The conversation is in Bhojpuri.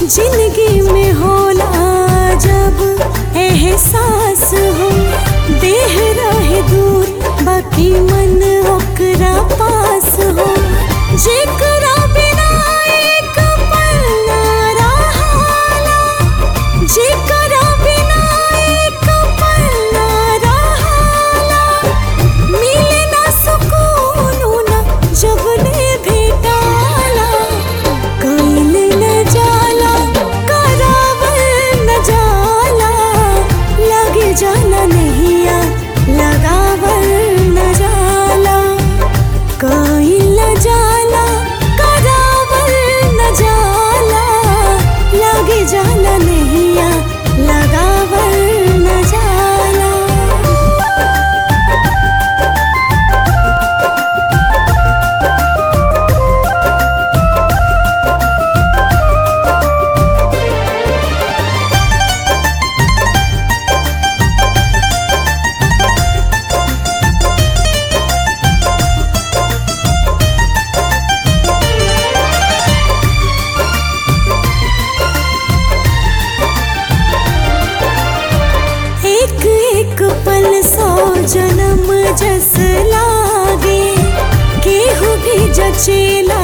जिंदगी में होला जब एहसास हो देह रहे दूर बाकी मन ओकरा पास हो जेकरा बिना एक पल ना रहाला जेकरा बिना एक पल ना रहाला मिले ना सुकून ना जब ने भेटाला कइल न जाला करावल न जाला लगे जाना नहिया लगावल न जाला कइल न जाला करावल न जाला लगे जाना नहिया लगावल न जाला एक एक पल सौ जन्म जस लागे केहू भी जचेला